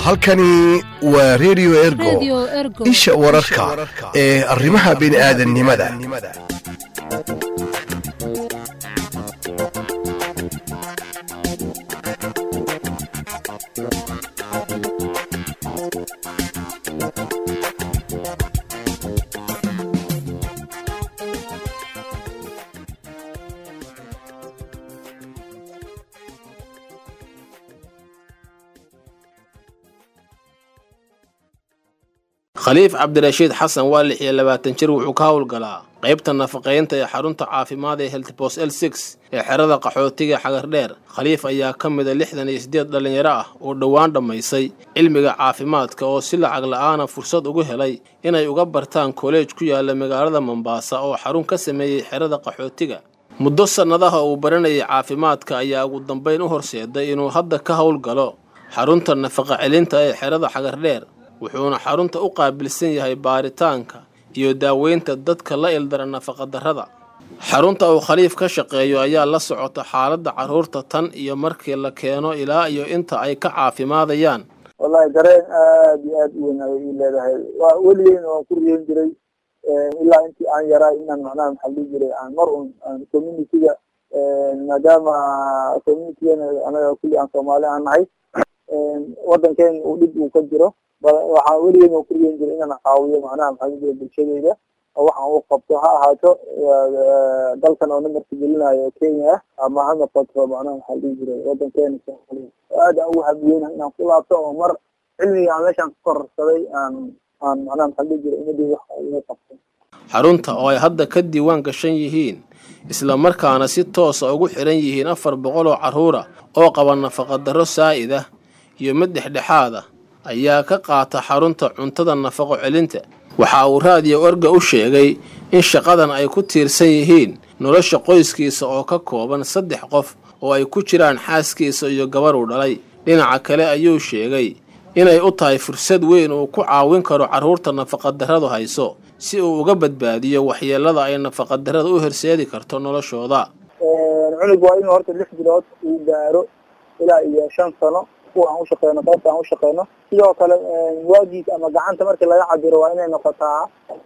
halkani waa redio ergo isha wararka ee arrimaha bini'aadannimada khaliif cabdirashiid xasan waa lix iyo labaatan jir wuxuu ka howlgalaa qaybta nafaqaynta ee xarunta caafimaad ee heltbos l six ee xerada qaxootiga xagardheer khaliif ayaa ka mida lixdan iyo siddeed dhallinyaro ah oo dhowaan dhammaysay cilmiga caafimaadka oo si lacag la'aana fursad ugu helay inay uga bartaan koleej ku yaala magaalada mombaasa oo xarun ka sameeyey xerada qaxootiga muddo sannadaha uu baranayay caafimaadka ayaa ugu dambayn u horseeday inuu hadda ka howlgalo xarunta nafaqa celinta ee xerada xagardheer wuxuuna xarunta u qaabilsan yahay baaritaanka iyo daaweynta dadka la ildara nafaqadarrada xarunta uu khaliif ka shaqeeyo ayaa la socota xaaladda carruurta tan iyo markii la keeno ilaa iyo inta ay ka caafimaadayaan wallahi dareen aad iyo aad u weyn ayay ii leedahay waa weligeen waan ku riyen jiray ilaa intii aan yaraa inaan macnaha maxaa dhihi jiray aan mar un aan communityga maadaama communitygana anaga kulli aan soomaali aan nahay waddankeena uu dhib uu ka jiro waxaan weligeed waan ku riyen jiray inaan caawiyo macnaha maxaa dhihi jiray bulshadeyda oo waxaan u qabto ha ahaato dalkan oo namarka gelinayo kenya ah ama ha noqoto macnaha maxaa dhihi jiray waddankeena soomaaliya aad aan ugu habiyeyna inaan ku laabto oo mar cilmiga aan meeshaan ku kororsaday aan aan macnaha maxaa dhihi jiray umadii wax ugu qabto xarunta oo ay hadda ka diiwaan gashan yihiin isla markaana si toosa ugu xiran yihiin afar boqol oo carruura oo qaba nafaqadarro saa'id ah iyo mid dhexdhexaad ah ayaa ka qaata xarunta cuntada nafaqo celinta waxa uu raadiyo orga u sheegay in shaqadan ay ku tiirsan yihiin nolosha qoyskiisa oo ka kooban saddex qof oo ay ku jiraan xaaskiisa iyo gabar uu dhalay dhinaca kale ayuu sheegay inay u tahay fursad weyn uu ku caawin karo carruurta nafaqadarradu hayso si uu uga badbaadiyo waxyeellada ay nafaqadarrada u horseedi karto noloshooda cunug waa inuu horta lix bilood uu gaaro ilaa iyo shan sano kuwa aan ushaqeyno qaybta aan ushaqeyno sidoo kale waagiis ama gacanta markii laga cabiro waa inay noqotaa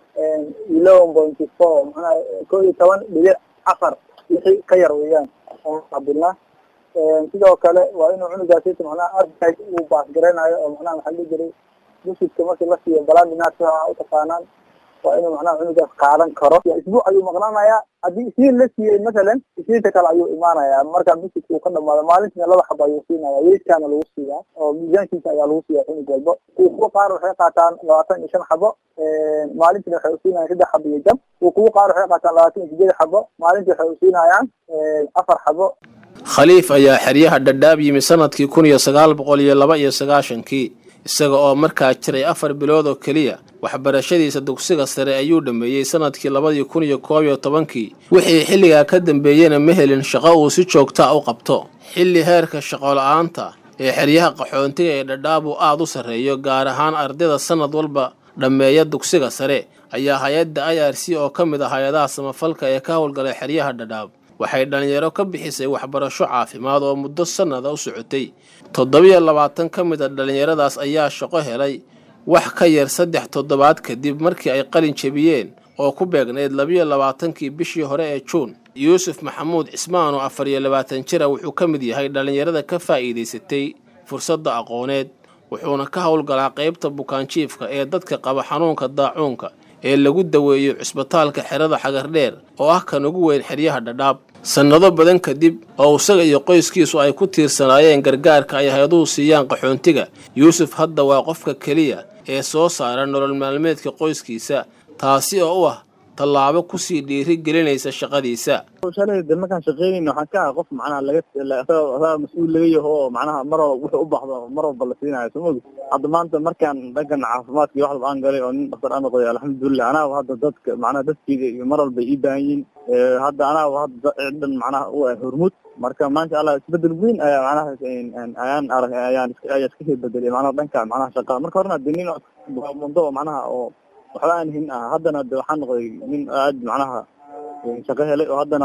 eleven pointy four macnaha koo iyo toban dhibic afar wixii ka yar weeyaan aan cabirnaa sidoo kale waa inuu cunugaasi macnaha argag uu baasgareynayo oo macnaha maxaa dhihi jiray busidka markii la siiyo balandinaas waxa utaqaanaan waa inuu macnaha cunugaas qaadan karo isbuuc ayuu maqnaanayaa haddii isniin la siiyey masalan isniinta kale ayuu imaanayaa marka busidka uu ka dhamaado maalintiina laba xabo ayuu siinaya weydkaana lagu siiyaa oo miisaankiisa ayaa lagu siiya cunug walba kuwa qaar waxay qaataan labaatan iyo shan xabo maalintiina waxay usiinayaan saddex xabo iyo jab kuwa qaar waxay qaataan labaatan iyo sideed xabo maalintii waxay usiinayaan afar xabo khaliif ayaa xeryaha dhadhaab yimi sanadkii kun iyo sagaal boqol iyo laba iyo sagaashankii isaga oo markaa jiray afar bilood oo keliya waxbarashadiisa dugsiga sare ayuu dhammeeyey sanadkii labadii kun iyo koob iyo tobankii wixii xilligaa ka dambeeyena ma helin shaqo uu si joogtaa u qabto xilli heerka shaqola-aanta ee xeryaha qaxoontiga ee dhadhaab uu aad u sarreeyo gaar ahaan ardayda sannad walba dhammeeya dugsiga sare ayaa hay-adda i r c oo ka mid ah hay-adaha samafalka ee ka howlgalay xeryaha dhadhaab waxay dhallinyaro ka bixisay waxbarasho caafimaad oo muddo sannada u socotay toddobiyo labaatan ka mid a dhallinyaradaas ayaa shaqo helay wax ka yar saddex toddobaad kadib markii ay qalin jebiyeen oo ku beegnayd labiyo labaatankii bishii hore ee juun yuusuf maxamuud cismaan oo afar iyo labaatan jira wuxuu ka mid yahay dhallinyarada ka faa'iidaysatay fursadda aqooneed wuxuuna ka howlgalaa qaybta bukaanjiifka ee dadka qaba xanuunka daacuunka ee lagu daweeyo cisbitaalka xerada xagardheer oo ah kan ugu weyn xeryaha dhadhaab sannado badan kadib oo isaga iyo qoyskiisu ay ku tiirsanaayeen gargaarka ay hay-aduhu siiyaan qaxoontiga yuusuf hadda waa qofka keliya ee soo saara nolol maalmeedka qoyskiisa taasi oo u ah tallaabo kusii dhiiri gelinaysa shaqadiisa shalay de markaan shaqeynayna waxaan ka aha qof macnaha laga saa mas-uul laga yaho oo macnaha mar wuxuu u baxdo mar walba la siinayo soo mogi hadda maanta markaan dhankan caafimaadka iyo wax walba aan galay oo nin dhaktar aan noqday alxamdulilah anaa hadda dadka macnaha dadkeyga iyo mar walba ii baahan yihin hadda anaa hadda dhan macnaha u ah hormuud marka maasha allah isbedel weyn ayaa macnaha ayaan arag ayaan ayaa iska sii bedelay macnaha dhanka macnaha shaqada marka horena de nin mundo oo macnaha oo waxba aan hin ah haddana de waxaan noqday nin aad macnaha shaqo helay oo haddana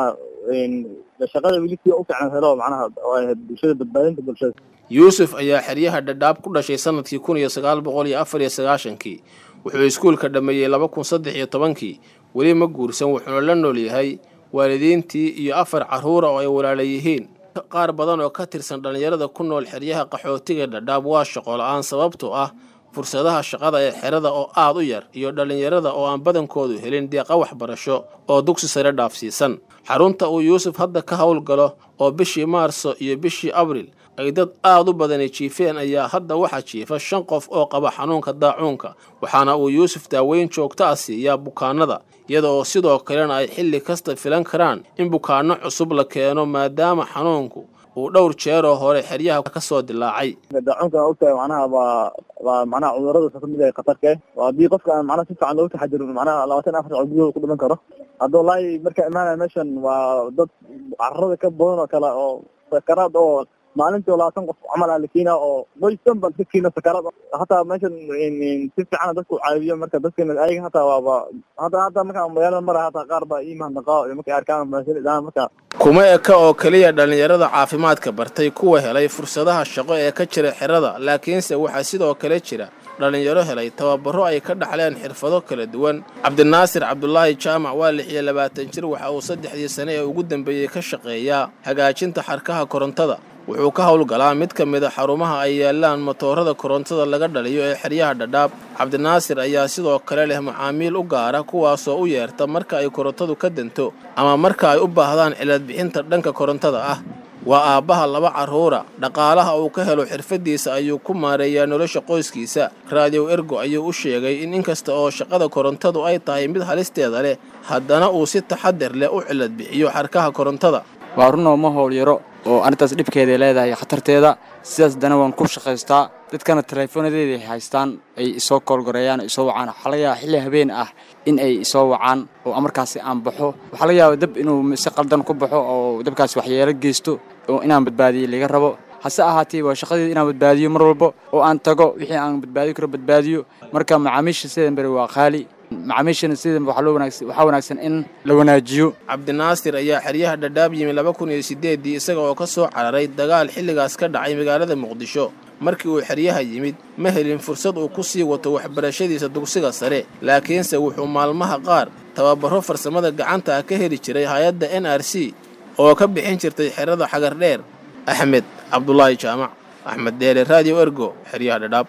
shaqada weli sii u fiican helo macnaha bulshada badbaadinta bulshada yuusuf ayaa xeryaha dhadhaab ku dhashay sanadkii kun iyo sagaal boqol iyo afar iyo sagaashankii wuxuu iskuulka dhammeeyey laba kun saddex iyo tobankii weli ma guursan wuxuuna la nool yahay waalidiintii iyo afar carruura oo ay walaala yihiin qaar badan oo ka tirsan dhallinyarada ku nool xeryaha qaxootiga dhadhaab waa shaqo la-aan sababtoo ah fursadaha shaqada ee xerada oo aad u yar iyo dhallinyarada oo aan badankoodu helin deeqa waxbarasho oo dugsi sare dhaafsiisan xarunta uu yuusuf hadda ka howlgalo oo bishii maarso iyo bishii abril ay dad aad u badani jiifeen ayaa hadda waxaa jiifa shan qof oo qaba xanuunka daacuunka waxaana uu yuusuf daaweyn joogto ah siiyaa bukaanada iyada oo sidoo kalena ay xilli kasta filan karaan in bukaanno cusub la keeno maadaama xanuunku uu dhowr jeeroo hore xeryaha ka soo dilaacay daacuunka ogtahay macnaha waa waa macnaha cudurada ka mid ah khatarka waa haddii qofka aan macnaha si fiican looga taxadirin macnaha labaatan afar saac gudahooda ku dhiman karo hadda wallaahi markaa imaanaya meeshan waa dad carrada ka badan oo kale oo sakaraad oo maalintii labaatan qof camal aa la keenaa oo qoysdan baa ka keena sakaraad hataa meeshan si fiican dadku caawiyo marka dadkan ayaga hataa waaba hata hataa markaa magaalada mara hataa qaar baa ii mahadnaqaa markay arkaan maashalidaan marka kuma eka oo keliya dhallinyarada caafimaadka bartay kuwa helay fursadaha shaqo ee ka jira xerada laakiinse waxaa sidoo kale jira dhallinyaro helay tababaro ay ka dhaxleen xirfado kala duwan cabdinaasir cabdulaahi jaamac waa lix iyo labaatan jir waxa uu saddexdii sane ee ugu dambeeyey ka shaqeeyaa hagaajinta xarkaha korontada wuxuu ka howlgalaa mid ka mid a xarumaha ay yaalaan matoorada korontada laga dhaliyo ee xeryaha dhadhaab cabdinaasir ayaa sidoo kale leh macaamiil u gaara kuwaasoo u yeerta marka ay korontadu ka danto ama marka ay u baahdaan ciladbixinta dhanka korontada ah waa aabbaha laba carruura dhaqaalaha uu ka helo xirfaddiisa ayuu ku maareeyaa nolosha qoyskiisa raadiyow ergo ayuu u sheegay in inkasta oo shaqada korontadu ay tahay mid halisteeda leh haddana uu si taxadir leh u ciladbixiyo xarkaha korontada waa runoo ma howl yaro oo arrintaas dhibkeeday leedahay khatarteeda sidaas dana waan ku shaqaystaa dadkana teleefoonadeeday haystaan ay isoo koolgoreeyaan isoo wacaan waxaa laga yaaba xilli habeen ah in ay isoo wacaan oo markaasi aan baxo waxaa laga yaaba dab inuu si qaldan ku baxo oo dabkaasi waxyeelo geysto oo inaan badbaadiyo laga rabo hase ahaatee waa shaqadeeda inaan badbaadiyo mar walba oo aan tago wixii aan badbaadi karo badbaadiyo marka macaamiisha sidan beri waa qaali macaamiishana sidan waxaa wanaagsan in la wanaajiyo cabdinaasir ayaa xeryaha dhadhaab yimi laba kun iyo siddeeddii isaga oo ka soo cararay dagaal xilligaas ka dhacay magaalada muqdisho markii uu xeryaha yimid ma helin fursad uu ku sii wato waxbarashadiisa dugsiga sare laakiinse wuxuu maalmaha qaar tababaro farsamada gacanta ah ka heli jiray hay-adda n r c oo ka bixin jirtay xerada xagar dheer axmed cabdulaahi jaamac axmed deele raadiyo ergo xeryaha dhadhaab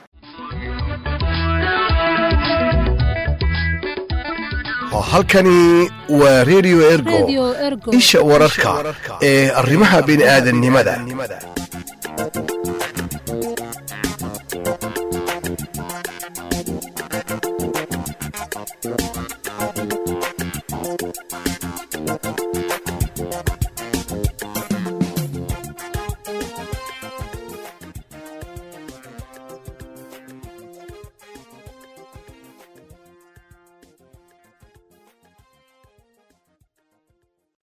halkani waa redio ergo isha wararka ee arrimaha bini'aadannimada